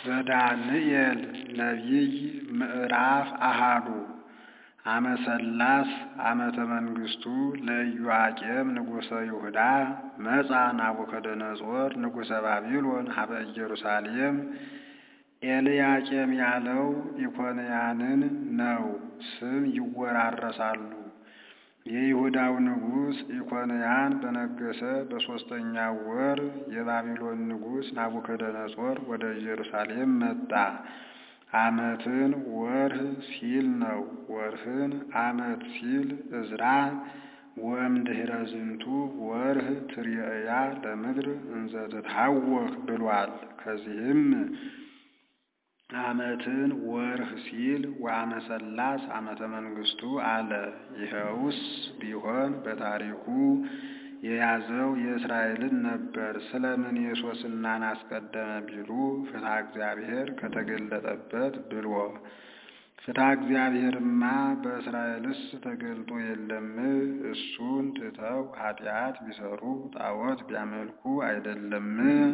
ዘዳንኤል ነቢይ ምዕራፍ አሃዱ አመ ሠላስ ዓመተ መንግሥቱ ለኢዮአቄም ንጉሠ ይሁዳ መጻ ናቡከደነፆር ንጉሠ ባቢሎን ሀበ ኢየሩሳሌም። ኤልያቄም ያለው ኢኮንያንን ነው። ስም ይወራረሳሉ። የይሁዳው ንጉሥ ኢኮንያን በነገሠ በሦስተኛው ወር የባቢሎን ንጉሥ ናቡከደነፆር ወደ ኢየሩሳሌም መጣ። ዓመትን ወርህ ሲል ነው። ወርህን ዓመት ሲል ዕዝራ ወእምድኅረ ዝንቱ ወርህ ትርየእያ ለምድር እንዘ ትትሐወክ ብሏል። ከዚህም ዓመትን ወርህ ሲል ወአመ ሠላስ ዓመተ መንግሥቱ አለ። ይኸውስ ቢሆን በታሪኩ የያዘው የእስራኤልን ነበር። ስለምን የሶስናን አስቀደመ ቢሉ ፍትሐ እግዚአብሔር ከተገለጠበት ብሎ። ፍትሐ እግዚአብሔርማ በእስራኤልስ ተገልጦ የለም? እሱን ትተው ኃጢአት ቢሰሩ ጣዖት ቢያመልኩ አይደለም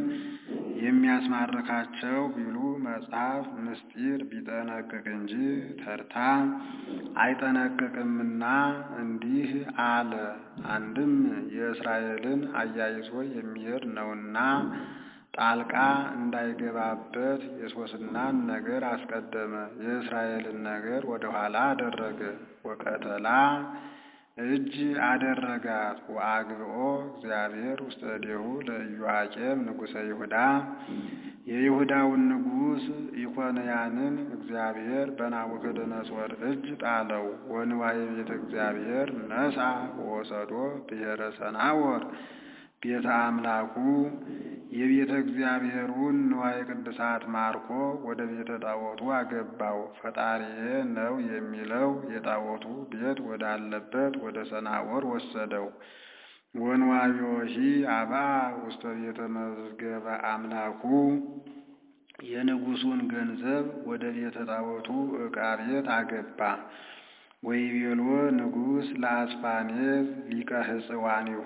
የሚያስማርካቸው ቢሉ መጽሐፍ ምስጢር ቢጠነቅቅ እንጂ ተርታ አይጠነቅቅምና እንዲህ አለ። አንድም የእስራኤልን አያይዞ የሚሄድ ነውና ጣልቃ እንዳይገባበት የሶስናን ነገር አስቀደመ። የእስራኤልን ነገር ወደ ኋላ አደረገ። ወቀተላ እጅ አደረጋት። ወአግብኦ እግዚአብሔር ውስተ እዴሁ ለኢዮአቄም ንጉሠ ይሁዳ የይሁዳውን ንጉሥ ኢኮንያንን እግዚአብሔር በናቡከደነፆር እጅ ጣለው። ወንዋየ ቤተ እግዚአብሔር ነስአ ወወሰዶ ብሔረ ሰናዖር ቤተ አምላኩ የቤተ እግዚአብሔሩን ንዋየ ቅድሳት ማርኮ ወደ ቤተ ጣዖቱ አገባው። ፈጣሪዬ ነው የሚለው የጣዖቱ ቤት ወዳለበት ወደ ሰናዖር ወሰደው። ወንዋዮሂ አባ ውስተ ቤተ መዝገበ አምላኩ የንጉሡን ገንዘብ ወደ ቤተ ጣዖቱ ዕቃ ቤት አገባ። ወይቤሎ ንጉሥ ለአስፋኔዝ ሊቀ ሕጽዋኒሁ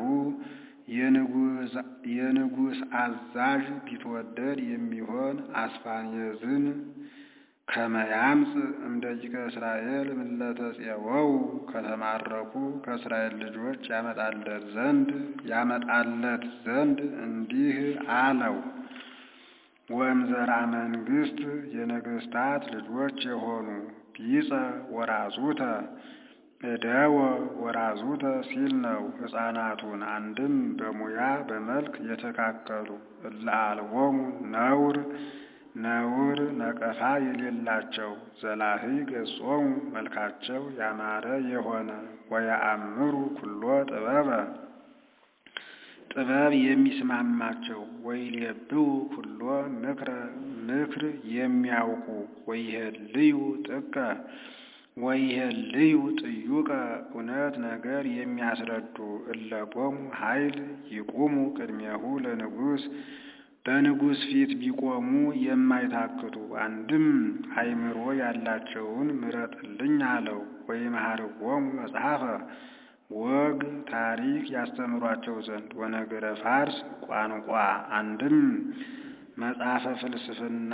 የንጉሥ አዛዥ ቢትወደድ የሚሆን አስፋኔዝን ከመያምፅ እምደቂቀ እስራኤል ምለተ ፄወው ከተማረኩ ከእስራኤል ልጆች ያመጣለት ዘንድ ያመጣለት ዘንድ እንዲህ አለው። ወእምዘራ መንግሥት የነገሥታት ልጆች የሆኑ ቢጸ ወራዙተ እደወ ወራዙተ ሲል ነው። ሕፃናቱን አንድም በሙያ በመልክ የተካከሉ እለ አልቦሙ ነውር ነውር ነቀፋ የሌላቸው ዘላሂ ገጾሙ መልካቸው ያማረ የሆነ ወያአምሩ ኩሎ ጥበበ ጥበብ የሚስማማቸው ወይሌብው ኩሎ ምክረ ምክር የሚያውቁ ወይሄልዩ ጥቀ ወይሄልዩ ጥዩቀ እውነት ነገር የሚያስረዱ እለቆሙ ኃይል ይቁሙ ቅድሜሁ ለንጉሥ በንጉሥ ፊት ቢቆሙ የማይታክቱ አንድም አእምሮ ያላቸውን ምረጥልኝ አለው። ወይምሃርዎሙ መጽሐፈ ወግ ታሪክ ያስተምሯቸው ዘንድ ወነገረ ፋርስ ቋንቋ አንድም መጽሐፈ ፍልስፍና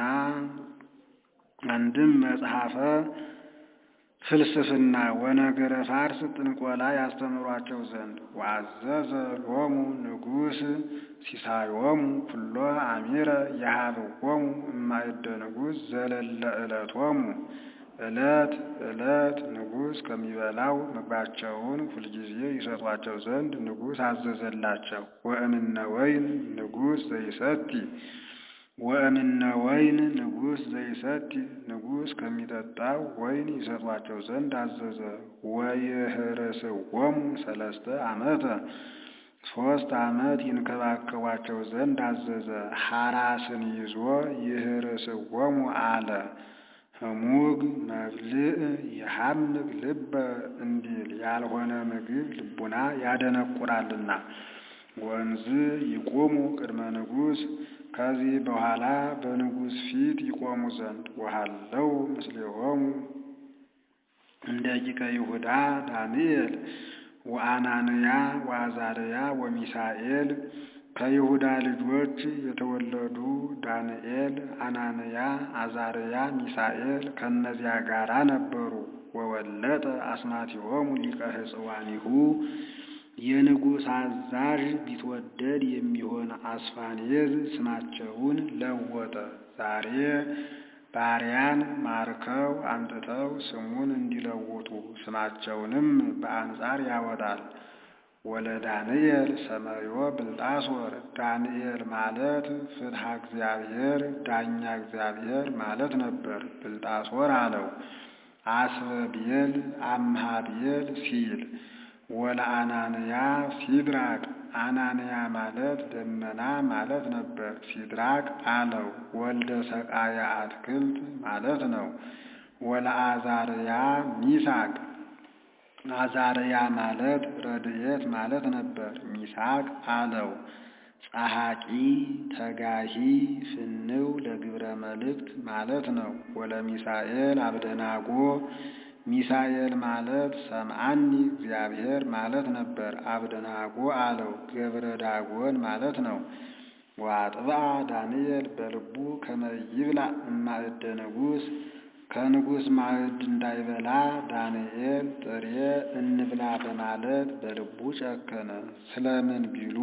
አንድም መጽሐፈ ፍልስፍና ወነገረ ፋርስ ጥንቆላ ያስተምሯቸው ዘንድ ወአዘዘ ሎሙ ንጉሥ ሲሳዮሙ ኩሎ አሚረ የሀብዎሙ እማእደ ንጉሥ ዘለለ ዕለቶሙ ዕለት ዕለት ንጉሥ ከሚበላው ምግባቸውን ሁልጊዜ ይሰጧቸው ዘንድ ንጉሥ አዘዘላቸው። ወእምነ ወይን ንጉሥ ዘይሰቲ ወእምነ ወይን ንጉሥ ዘይሰቲ ንጉሥ ከሚጠጣው ወይን ይሰጧቸው ዘንድ አዘዘ። ወይህርስዎሙ ሰለስተ ዓመተ ሦስት ዓመት ይንከባከቧቸው ዘንድ አዘዘ። ሐራስን ይዞ ይህርስዎሙ አለ። ህሙግ መብልዕ የሐምግ ልበ እንዲል ያልሆነ ምግብ ልቡና ያደነቁራልና። ወንዝ ይቆሙ ቅድመ ንጉሥ ከዚህ በኋላ በንጉሥ ፊት ይቆሙ ዘንድ ወሃለው ምስሌሆሙ እንደ ቂቀ ይሁዳ ዳንኤል ወአናንያ ወአዛርያ ወሚሳኤል ከይሁዳ ልጆች የተወለዱ ዳንኤል፣ አናንያ፣ አዛርያ፣ ሚሳኤል ከእነዚያ ጋራ ነበሩ። ወወለጠ አስማቲሆሙ ሊቀ ሕጽዋኒሁ የንጉሥ አዛዥ ቢትወደድ የሚሆን አስፋኔዝ ስማቸውን ለወጠ። ዛሬ ባሪያን ማርከው አምጥተው ስሙን እንዲለውጡ ስማቸውንም በአንጻር ያወጣል። ወለ ዳንኤል ሰመዮ ብልጣሶር ዳንኤል ማለት ፍትሐ እግዚአብሔር ዳኛ እግዚአብሔር ማለት ነበር። ብልጣሶር አለው አስበቤል አምሃቤል ሲል ወለ አናንያ ሲድራቅ አናንያ ማለት ደመና ማለት ነበር። ሲድራቅ አለው ወልደ ሰቃያ አትክልት ማለት ነው። ወለ አዛርያ ሚሳቅ አዛርያ ማለት ረድኤት ማለት ነበር። ሚሳቅ አለው ጸሐቂ ተጋሂ ፍንው ለግብረ መልእክት ማለት ነው። ወለ ሚሳኤል አብደናጎ ሚሳኤል ማለት ሰምዓኒ እግዚአብሔር ማለት ነበር። አብደናጎ አለው ገብረ ዳጎን ማለት ነው። ወአጥብዓ ዳንኤል በልቡ ከመ ይብላ እማእደ ንጉሥ ከንጉሥ ማዕድ እንዳይበላ ዳንኤል ጥሬ እንብላ በማለት በልቡ ጨከነ። ስለምን ቢሉ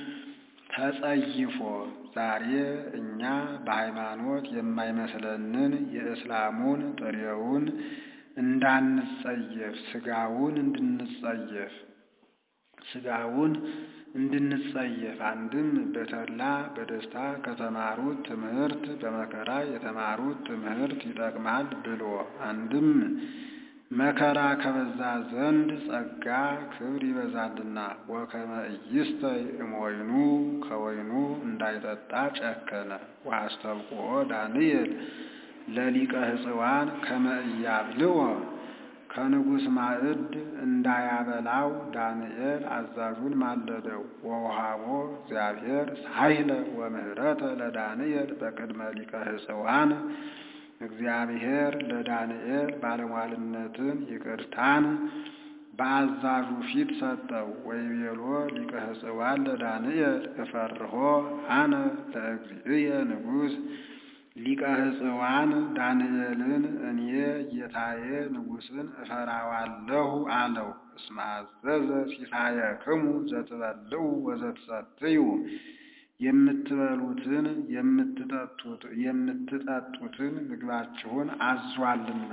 ተጸይፎ ዛሬ እኛ በሃይማኖት የማይመስለንን የእስላሙን ጥሬውን እንዳንጸየፍ ስጋውን እንድንጸየፍ ስጋውን እንድንጸየፍ አንድም በተድላ በደስታ ከተማሩት ትምህርት በመከራ የተማሩት ትምህርት ይጠቅማል ብሎ አንድም መከራ ከበዛ ዘንድ ጸጋ ክብር ይበዛልና ወከመ ኢይስተይ እምወይኑ ከወይኑ እንዳይጠጣ ጨከነ። ወአስተብቅዖ ዳንኤል ለሊቀ ሕጽዋን ከመ ኢያብልዖ ከንጉሥ ማዕድ እንዳያበላው ዳንኤል አዛዡን ማለደው። ወውሃቦ እግዚአብሔር ሳይለ ወምህረተ ለዳንኤል በቅድመ ሊቀ ሕጽዋን እግዚአብሔር ለዳንኤል ባለሟልነትን ይቅርታን በአዛዡ ፊት ሰጠው። ወይቤሎ ሊቀ ሕጽዋን ለዳንኤል እፈርሆ አነ ለእግዚእየ ንጉሥ ሊቀ ሕጽዋን ዳንኤልን እኔ ጌታዬ ንጉሥን እፈራዋለሁ አለው። እስመ አዘዘ ሲሳየክሙ ዘትበልዑ ወዘትሰትዩ የምትበሉትን የምትጠጡትን ምግባችሁን አዟልና።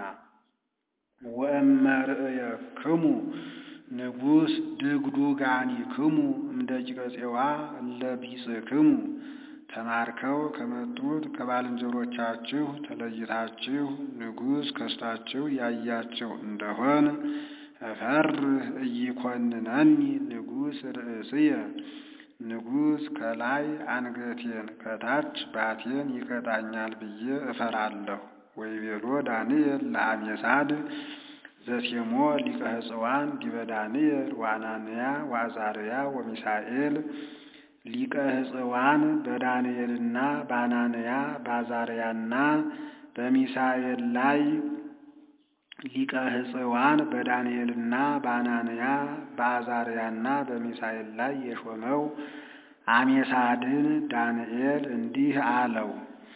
ወእመርእየክሙ ንጉሥ ድግዱጋኒክሙ እምደቂቀ ፄዋ እለ ቢጽክሙ ተማርከው ከመጡት ከባልንጀሮቻችሁ ተለይታችሁ ንጉሥ ከስታችሁ ያያችሁ እንደሆን እፈርህ እይኮንነኒ ንጉሥ ርእስየ ንጉሥ ከላይ አንገቴን ከታች ባቴን ይቀጣኛል ብዬ እፈራለሁ። ወይቤሎ ዳንኤል ለአሜሳድ ዘሴሞ ሊቀ ሕጽዋን ዲበ ዳንኤል ወአናንያ ወአዛርያ ወሚሳኤል ሊቀ ሕጽዋን በዳንኤልና በአናንያ በአዛርያና በሚሳኤል ላይ ሊቀ ሕጽዋን በዳንኤልና በአናንያ በአዛርያና በሚሳኤል ላይ የሾመው አሜሳድን ዳንኤል እንዲህ አለው።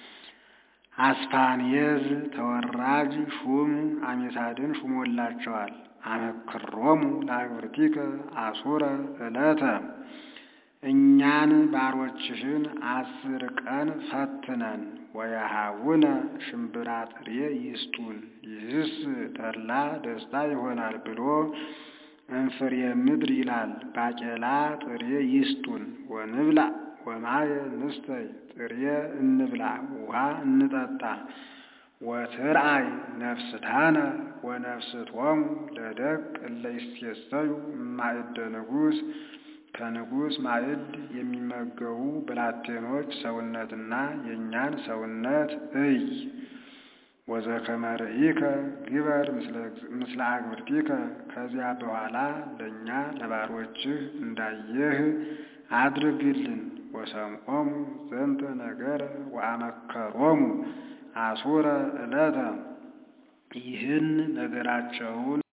አስፋኔዝ ተወራጅ ሹም አሜሳድን ሹሞላቸዋል። አመክሮሙ ለአግብርቲከ አሱረ ዕለተ እኛን ባሮችሽን አስር ቀን ፈትነን ወያሃውነ ሽምብራ ጥሬ ይስጡን፣ ይህስ ተድላ ደስታ ይሆናል ብሎ እንፍሬ ምድር ይላል። ባቄላ ጥሬ ይስጡን፣ ወንብላ ወማየ ንስተይ ጥሬ እንብላ፣ ውሃ እንጠጣ። ወትርአይ ነፍስታነ ወነፍስቶሙ ለደቅ እለ ይሴሰዩ እማእደ ንጉሥ ከንጉሥ ማዕድ የሚመገቡ ብላቴኖች ሰውነትና የእኛን ሰውነት እይ። ወዘከመ ርኢከ ግበር ምስለ አግብርቲከ ከዚያ በኋላ ለእኛ ለባሮችህ እንዳየህ አድርግልን። ወሰምዖሙ ዘንተ ነገረ ወአመከሮሙ አሱረ ዕለተ ይህን ነገራቸውን